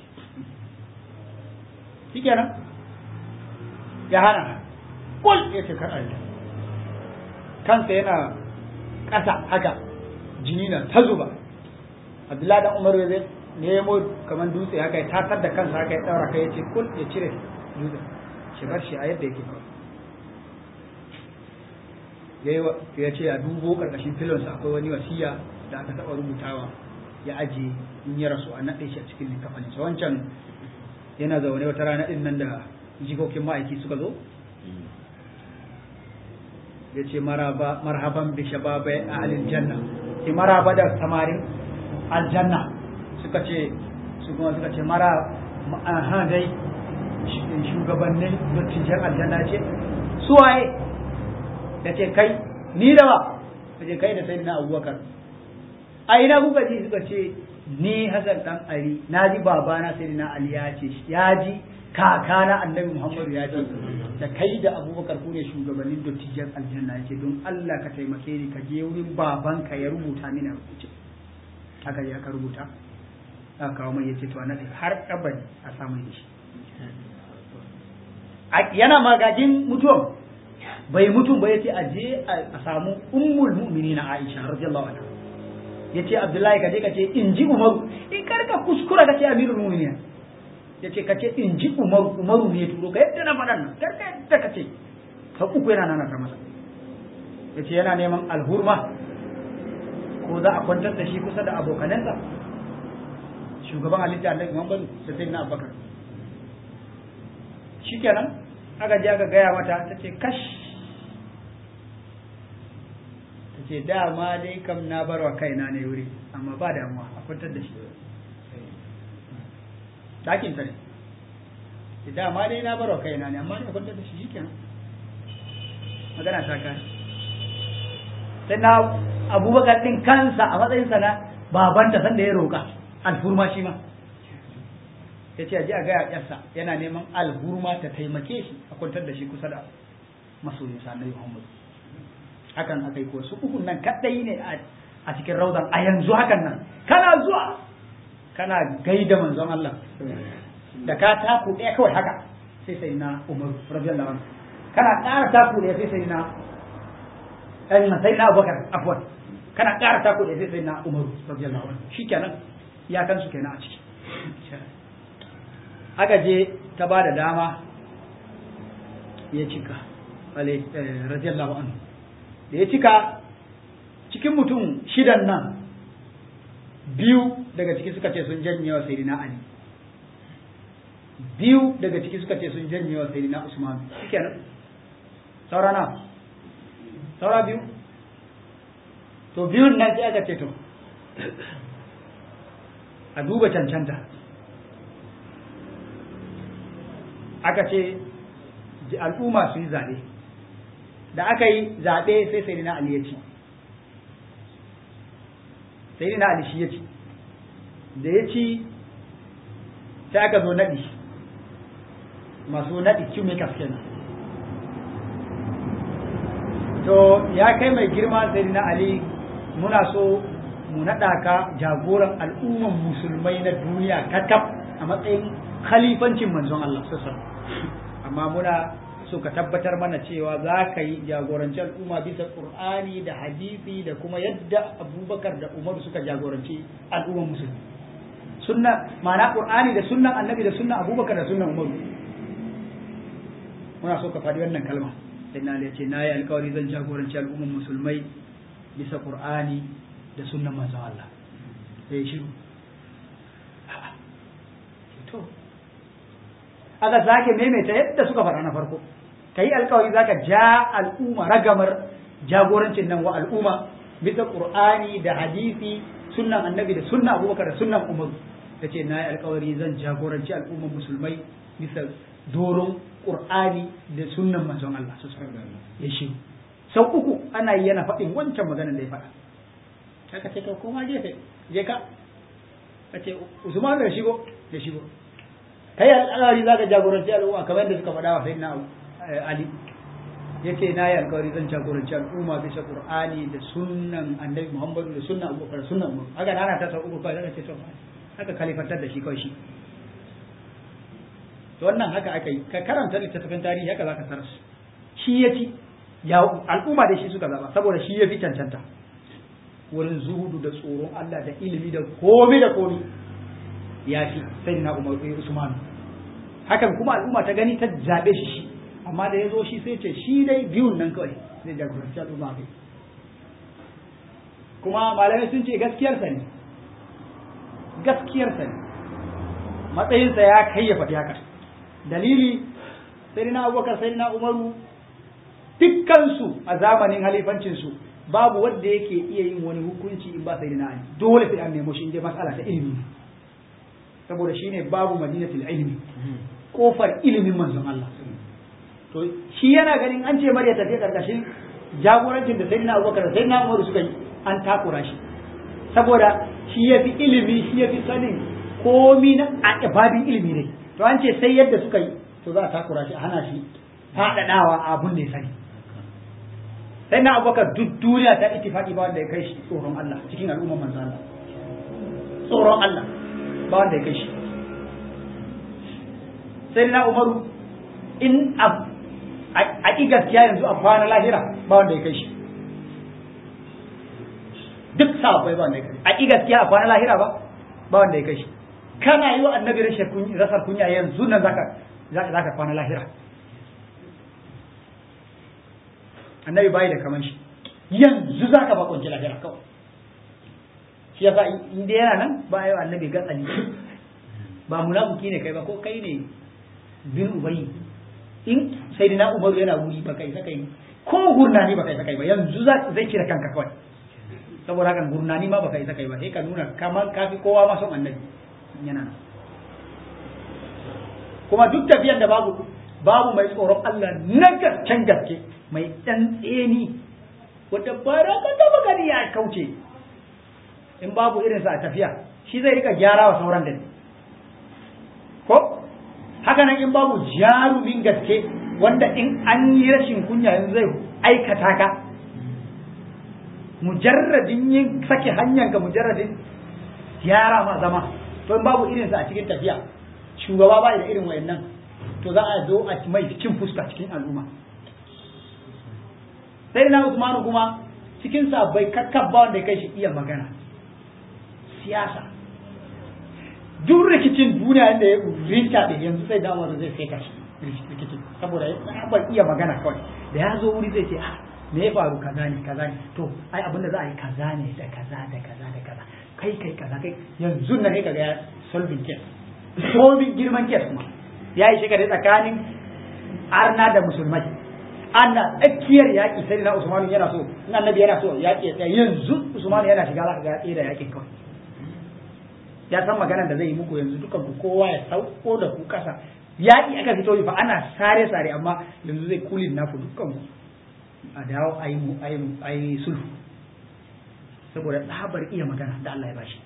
shikenan ya hana kul yace kar a yadda kansa yana ƙasa haka jini na ta zuba abdullahi dan umar zai nemo kamar dutse haka ya takar da kansa haka ya daura kai ya ce kul ya cire dutse shi bar shi a yadda yake ya ce a dubo karkashin filonsa akwai wani wasiya da aka taɓa rubutawa ya aje in ya rasu a naɗe shi a cikin likafanin sa wancan yana zaune wata rana ɗin nan da jikokin ma'aiki suka zo ya ce marhaban bi shababai a alil janna ke maraba da samarin aljanna suka ce su kuma suka ce mara aha dai shugabannin dattijan aljanna ce suwaye ya ce kai ni da ba ya ce kai da sai na abubakar a ina kuka ji suka ce ni Hassan dan Ali na ji babana sai na Ali ya ce ya ji kakana annabi Muhammadu ya ce da kai da Abubakar ku ne shugabannin dottijan aljanna ya ce don Allah ka taimake ni ka je wurin babanka ya rubuta mini rubuce haka ya ka rubuta aka kawo mai yace to annabi har abadi a samu da shi yana magajin mutuwan bai mutum ba yace a je a samu ummul mu'minina Aisha radiyallahu anha yace Abdullahi kaje kace in ji Umaru in karka kuskura kace Amirul Mu'minin yace kace in ji Umaru Umaru ne turo ka yadda na faɗan nan karka yadda kace ka uku yana nana ta masa yace yana neman alhurma ko za a kwantar da shi kusa da abokanansa shugaban halitta Annabi Muhammad da Sayyidina Abubakar shikenan aka je aka gaya mata tace kash ce dama dai kam na bar wa kaina ne wuri amma ba damuwa a kwantar da shi ɗakin ta ne ce dama dai na bar wa kaina ne amma ne a kwantar da shi shikenan magana ta kare sai na abubakar ɗin kansa a matsayinsa na babanta sanda ya roƙa alfurma shi ma ya ce a ji a gaya ƴarsa yana neman alhurma ta taimake shi a kwantar da shi kusa da masoyinsa na Muhammadu hakan aka yi ko su ukun nan kadai ne a cikin raudan a yanzu hakan nan kana zuwa kana gaida manzon Allah da ka taku ɗaya kawai haka sai sai na Umar radiyallahu anhu kana ƙara taku ɗaya sai sai na ɗan sai na Abubakar afwan kana ƙara taku ɗaya sai sai na Umar radiyallahu anhu shikenan ya kan su kenan a ciki aka je ta ba da dama ya cika radiyallahu anhu da ya cika cikin mutum shidan nan biyu daga ciki suka ce sun janye wa sayyidina Ali biyu daga ciki suka ce sun janye wa sayyidina Usman shikenan saura na saura biyu to biyun nan sai aka ce to a duba cancanta aka ce al'umma su yi zaɓe da aka yi zaɓe sai sai na Ali ya ci sai na Ali shi ya ci da ya ci sai aka zo naɗi masu naɗi kimekas kenan to ya kai mai girma sai na Ali muna so mu naɗa ka jagoran al'umman musulmai na duniya kakaf a matsayin khalifancin manzon Allah sassan amma muna so ka tabbatar mana cewa za ka yi jagoranci al'umma bisa qur'ani da hadisi da kuma yadda abubakar da umaru suka jagoranci al'umman musulmi sunna ma'ana qur'ani da sunnan annabi da sunnan abubakar da sunnan umaru muna so ka faɗi wannan kalma sai na ce na yi alkawari zan jagoranci al'umman musulmai bisa qur'ani da sunnan manzon Allah sai shiru to aka sake maimaita yadda suka faɗa na farko ka yi alkawari za ka ja al'umma ragamar jagorancin nan wa al'umma bisa ƙur'ani da hadisi sunnan annabi da sunnan abubakar da sunnan umaru ta ce na yi alkawari zan jagoranci al'umman musulmai bisa doron ƙur'ani da sunnan manzon Allah su ya shi sau uku ana yi yana faɗin wancan maganar da ya faɗa haka ce ka koma gefe je ka ka ce usman da shigo da shigo kai alƙawari za ka jagoranci al'umma kamar yadda suka faɗa wa sayyidina Ali yace na yi alƙawari zan jagoranci al'umma bisa Qur'ani da sunnan Annabi Muhammadu da sunnan Abubakar da sunnan Umar haka ana ta sau uku kawai zaka ce to haka kalifantar da shi kawai shi to wannan haka aka yi ka karanta littattafan tarihi haka zaka tarar shi ya ci ya al'umma da shi suka zaba saboda shi ya fi cancanta wurin zuhudu da tsoron Allah da ilimi da komi da komi ya fi sai na Umar Usman hakan kuma al'umma ta gani ta zabe shi shi amma da ya zo shi sai ce shi dai biyun nan kawai zai jagoranci al'umma kai kuma malamai sun ce gaskiyarsa ne gaskiyarsa ne matsayinsa ya kai ya faɗi haka dalili sai na abubakar sai na umaru dukkansu a zamanin halifancinsu babu wanda yake iya yin wani hukunci in ba sai na ali dole sai an nemo shi in dai mas'ala ta ilimi saboda shine babu madinatul ilmi kofar ilimin manzon Allah to shi yana ganin an ce mariya tafiya karkashin jagorancin da sayyidina abubakar da sayyidina umaru suka yi an takura shi saboda shi ya fi ilimi shi ya fi sanin komi na a babin ilimi ne to an ce sai yadda suka yi to za a takura shi a hana shi faɗaɗawa abun da ya sani sai na abubakar duk duniya ta ittifaqi ba wanda ya kai shi tsoron Allah cikin al'ummar manzo Allah tsoron Allah ba wanda ya kai shi sai na umaru in a ƙi gaskiya yanzu a kwana lahira ba wanda ya kai shi duk sahabbai ba wanda ya kai a ƙi gaskiya a kwana lahira ba ba wanda ya kai shi kana yi wa annabi rasar kunya yanzu nan zaka zaka kwana lahira annabi bai da kaman shi yanzu zaka ba kunci lahira kawai shi yasa in dai yana nan ba yi wa annabi gatsali ba munafiki ne kai ba ko kai ne bin ubayi in sai na umaru yana wuri ba kai sakai ko gurnani ba kai sakai ba yanzu zai cire kanka kawai saboda haka gurnani ma ba kai sakai ba sai ka nuna kamar kafi kowa ma son annabi yana nan kuma duk tafiyar da babu babu mai tsoron Allah na gasken gaske mai dan tseni wata bara ka taba gani ya kauce in babu irinsa a tafiya shi zai rika gyara wa sauran da ko haka nan in babu jarumin gaske wanda in an yi rashin kunya yanzu zai aikata ka mujarradin yin sake hanyar ka mujarradin gyara ma zama to in babu irinsa a cikin tafiya shugaba ba da irin wayannan to za a zo a mai cin fuska cikin al'umma sai na Usmanu kuma cikin bai kakkabba wanda ya kai shi iya magana siyasa duk rikicin duniya inda ya rinta da yanzu sai da wanda zai feta shi rikicin saboda ya iya magana kawai da ya zo wuri zai ce ah me ya faru kaza ne kaza ne to ai abin da za a yi kaza ne da kaza da kaza da kaza kai kai kaza kai yanzu na kai kaga ya solving case solving girman case kuma ya yi shekara tsakanin arna da musulmai ana tsakiyar yaƙi sai na usmanu yana so in annabi yana so yaƙi ya yanzu usmanu yana shiga za ka ga da yaƙin kawai ya san maganar da zai yi muku yanzu dukan ku kowa ya sauko da ku kasa yaƙi aka fito fa ana sare sare amma yanzu zai kulin naku dukkan ku a dawo a yi a yi sulhu saboda tsabar iya magana da Allah ya bashi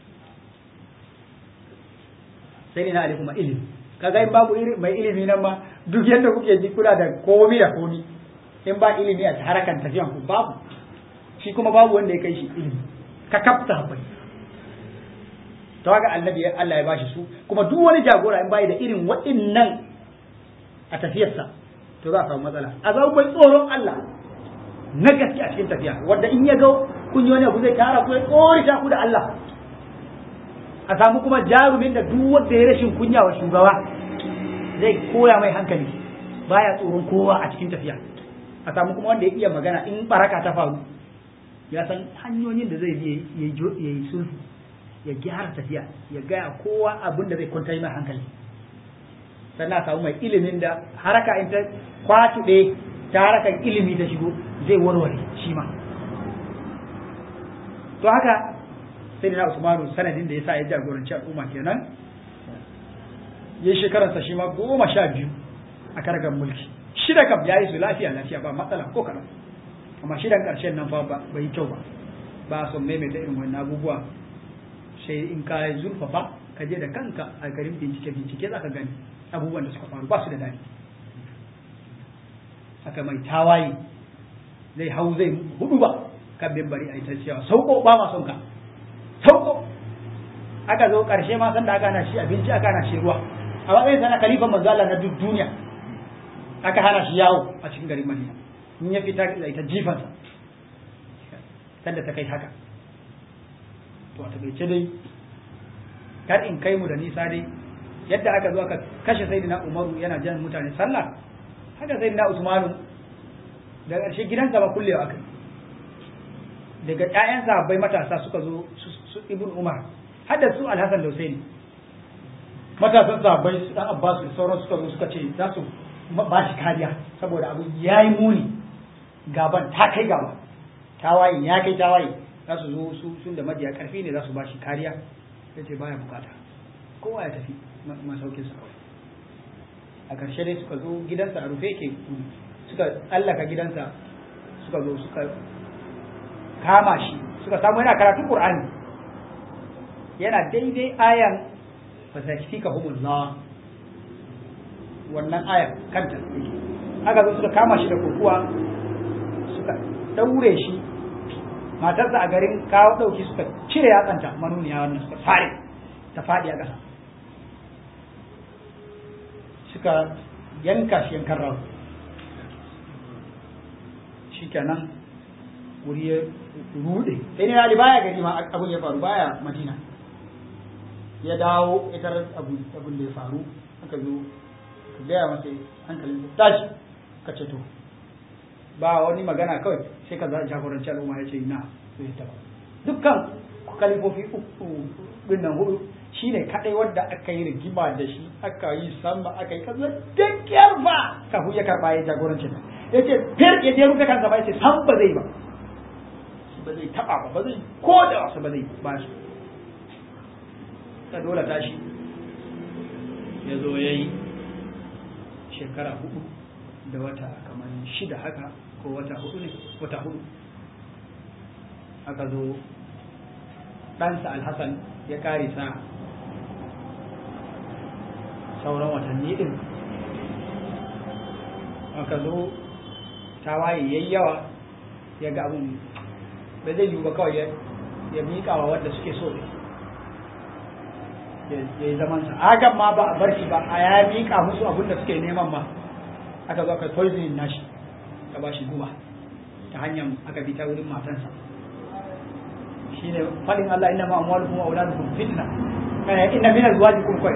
sai ne na ali kuma ilimi kaga in babu mai ilimi nan ma duk yadda kuke ji kula da komi da komi in ba ilimi a harakan tafiyan ku babu shi kuma babu wanda ya kai shi ilimi ka kafta bai to haka annabi Allah ya bashi su kuma duk wani jagora in bai da irin waɗannan a tafiyarsa to za a samu matsala a zama mai tsoron Allah na gaske a cikin tafiya wanda in ya ga kun yi wani abu zai tara ku ya tsorita ku da Allah a samu kuma jarumin da duk wanda ya rashin kunya wa shugaba zai koya mai hankali baya tsoron kowa a cikin tafiya a samu kuma wanda ya iya magana in baraka ta faru ya san hanyoyin da zai bi ya yi sulhu ya gyara tafiya ya gaya kowa abin da zai kwanta mai hankali sannan a samu mai ilimin da haraka in ta kwatuɗe ta harakan ilimi ta shigo zai warware shi ma to haka sai na usmanu sanadin da ya sa ya jagoranci al'umma kenan ya shekararsa shi ma goma sha biyu a kargar mulki shida kam ya yi su lafiya lafiya ba matsala ko kaɗan amma shidan ƙarshen nan fa bai yi kyau ba ba son maimaita irin wani abubuwa sai in ka zurfafa ka je da kanka a garin bincike bincike za ka gani abubuwan da suka faru ba su da dani aka mai tawaye zai hau zai hudu ba kan mimbari a ita cewa sauko ba ma son ka sauko aka zo karshe ma san da aka hana shi abinci aka hana shi ruwa a matsayin sana kalifan manzo Allah na duk duniya aka hana shi yawo a cikin garin Madina in ya fita da ita jifansa sanda ta kai haka to a takaice dai kar in kai mu da nisa dai yadda aka zo aka kashe sayyidina Umaru yana jan mutane sallah haka sayyidina Usmanu da ƙarshe gidansa ba kullewa aka daga ƴaƴan sahabbai matasa suka zo su Ibn Umar har da su Al-Hasan da Husaini matasan sahabbai su dan Abbas da sauran suka zo suka ce za su ba shi kariya saboda abu yayi muni gaban ta kai gaba tawaye ya kai tawaye za su zo su sun da majiya karfi ne za su ba shi kariya sai ce baya bukata kowa ya tafi masaukin sa kawai a ƙarshe dai suka zo gidansa a rufe ke suka allaka gidansa suka zo suka kama shi suka samu yana karatun qur'ani yana daidai ayan fa zakika humullah wannan ayan kanta haka zo suka kama shi da kokuwa suka daure shi matarsa a garin kawo dauki suka cire yatsanta manuniya wannan suka fare ta faɗi a ƙasa suka yanka shi yankan rawa shi kenan wuri ya rude sai ne ali baya gari ma abun ya faru baya madina ya dawo ita abun da ya faru aka zo ka gaya masa hankalin tashi ka ce to ba wani magana kawai sai ka jagoranci al'umma ya ce na sai ta dukkan kalifofi uku din nan hudu shine kadai wanda aka yi rigima da shi aka yi sama aka yi kaza dakkiyar ba kafin ya karba ya jagoranci ta ya ce fir ya je rufe kansa ba ya ce san ba zai ba ba zai taba ba ba zai ko da wasu ba zai ba shi ta dole tashi ya zo ya yi shekara hudu da wata kamar shida haka ko wata hudu ne wata hudu aka zo ɗansa alhassan ya kare sa sauran watanni ɗin aka zo tawaye yayi yawa ya ga abin ba zai yiwu ba kawai ya miƙa wa wanda suke so ya yi zamansa hakan ma ba a bar shi ba a ya miƙa musu abin da suke neman ma aka zo aka poisoning nashi ka ba shi guba ta hanyar aka bi ta wurin matansa shine fadin Allah inna ma amwalukum wa auladukum fitna kana inna min azwajikum kai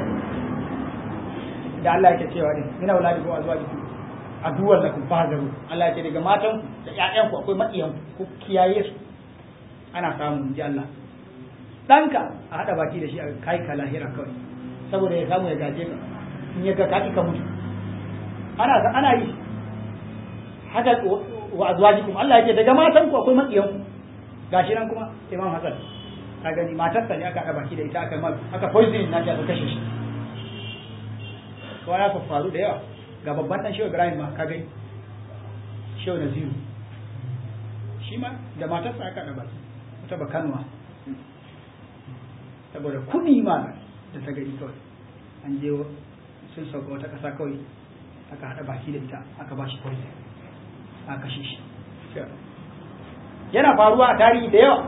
da Allah yake cewa din min auladikum wa azwajikum aduwwan lakum fahzaru Allah yake daga matan da ƴaƴan ku akwai maƙiyan ku kiyaye su ana samu ji Allah danka a hada baki da shi a kai ka lahira kawai saboda ya samu ya gaje ka in ya ga ka ka mutu ana ana yi haka wa azwajikum Allah yake daga matan ku akwai maƙiyan ku gashi nan kuma imam hasan ka gani matarsa ne aka haɗa baki da ita aka mal aka poison na aka kashe shi to ya faru da yawa ga babban dan shehu ibrahim ma ka gani shehu naziru shi ma da matarsa aka haɗa baki wata bakanwa saboda kuɗi ma da ta gani kawai an je sun sauka wata ƙasa kawai aka haɗa baki da ita aka ba shi poison aka kashe shi yana faruwa a tarihi da yawa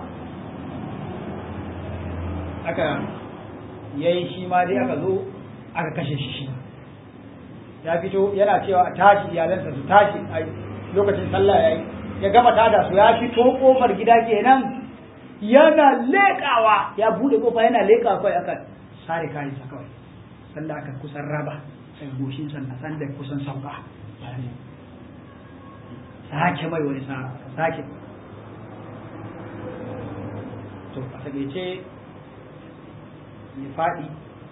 aka yayi shi ma dai aka zo aka kashe shi shi ya fito yana cewa a tashi iyalansa su tashi a lokacin sallah yayi ya gama tada su ya fito kofar gida kenan yana leƙawa ya bude kofa yana leƙawa kawai aka sare kayansa kawai sanda aka kusan raba daga goshin sannan sanda kusan sauka sake mai wani sa sake to a taƙaice ya faɗi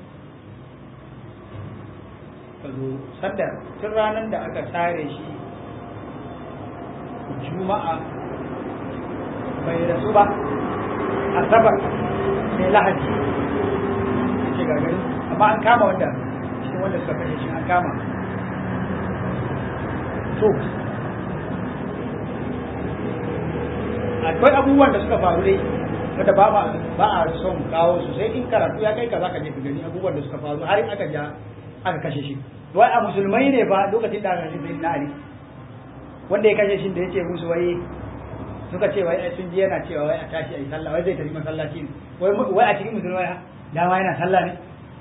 ka zo sanda tun ranar da aka sare shi juma'a bai rasu ba asabar sai lahadi ce gagari amma an kama wanda cikin wanda suka kashe shi an kama to akwai abubuwan da suka faru dai wanda ba ba a son kawo su sai in karatu ya kai ka zaka je ka gani abubuwan da suka faru har aka ja aka kashe shi wai a musulmai ne ba lokacin da aka kashe sai na ali wanda ya kashe shi da yace musu wai suka ce wai sun ji yana cewa wai a tashi a yi sallah wai zai tafi masallaci ne wai wai a cikin musulmai dama yana sallah ne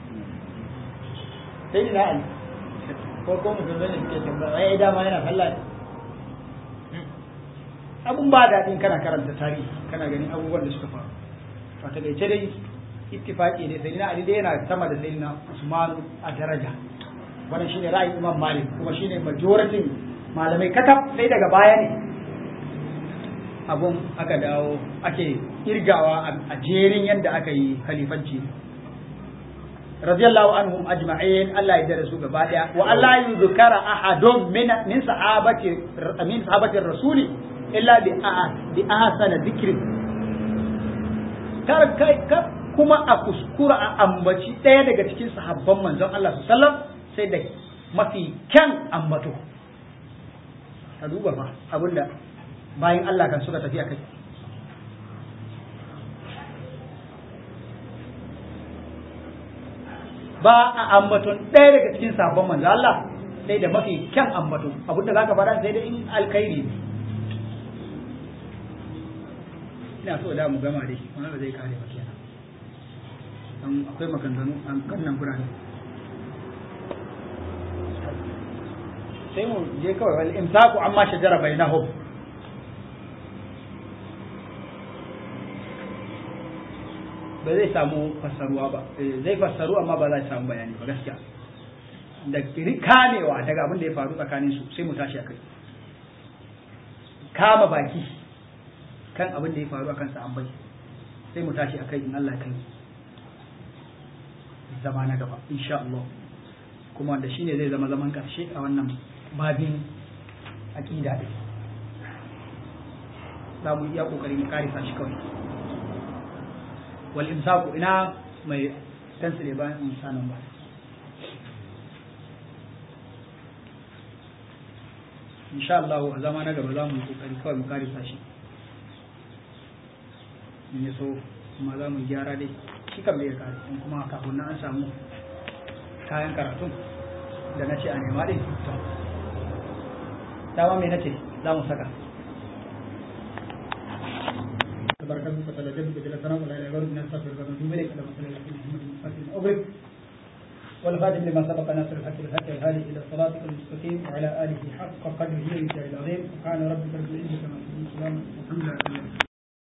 sai na ali ko ko musulmai ne suke tambaya wai dama yana sallah ne abun ba daɗin kana karanta tarihi kana ganin abubuwan da suka faru to ta gaice dai ittifaqi ne sai na ali dai yana sama da sayyidina usman a daraja wannan shine ra'ayin imam malik kuma shine majority malamai kakaf sai daga baya ne abun aka dawo ake irgawa a jerin yadda aka yi khalifanci radiyallahu anhum ajma'in Allah ya dare su gaba daya wa Allah yuzkara ahadun min min sahabati min sahabati rasuli illa bi bi ahsana dhikri kar kai kar kuma a kuskura a ambaci daya daga cikin sahabban manzon Allah sallallahu alaihi wasallam sai da mafi kyan ambato ka duba fa abinda bayan Allah kan suka tafi akai ba a ambaton ɗaya daga cikin sabon manzo Allah sai da mafi kyan ambato abin da zaka faɗa sai da in alkhairi ne ina so da mu gama dai wani ba zai kare ba kenan dan akwai maganganu an kannan birane sai mu je kawai wal imsaku amma shajara bainahum ba zai samu fassaruwa ba zai fassaru amma ba za samu bayani ba gaskiya da kamewa daga abin da ya faru tsakanin su sai mu tashi akai kama baki kan abin da ya faru akan sa an bai sai mu tashi akai in Allah kai zama na gaba insha Allah kuma wanda shine zai zama zaman karshe a wannan babin aqida din za mu iya kokari mu karisa shi kawai wal imsaku ina mai tansile bayan insanan ba insha Allah a zama na gaba za mu yi kokari kawai mu karisa shi in ya so kuma za mu gyara dai shi kan bai kare in kuma kafin na an samu kayan karatun da na ce a nema din to dama me nace za mu saka تبارك الله وتعالى جل جلاله ولا اله الا هو نستغفرك ونتوب اليك اللهم صل على سيدنا محمد الفاتح اغلق والخاتم لما سبق ناصر الحق بالحق الهادي الى صراطك المستقيم وعلى اله حق قدره ومقداره العظيم سبحان ربك رب العزه عما يصفون وسلام الحمد لله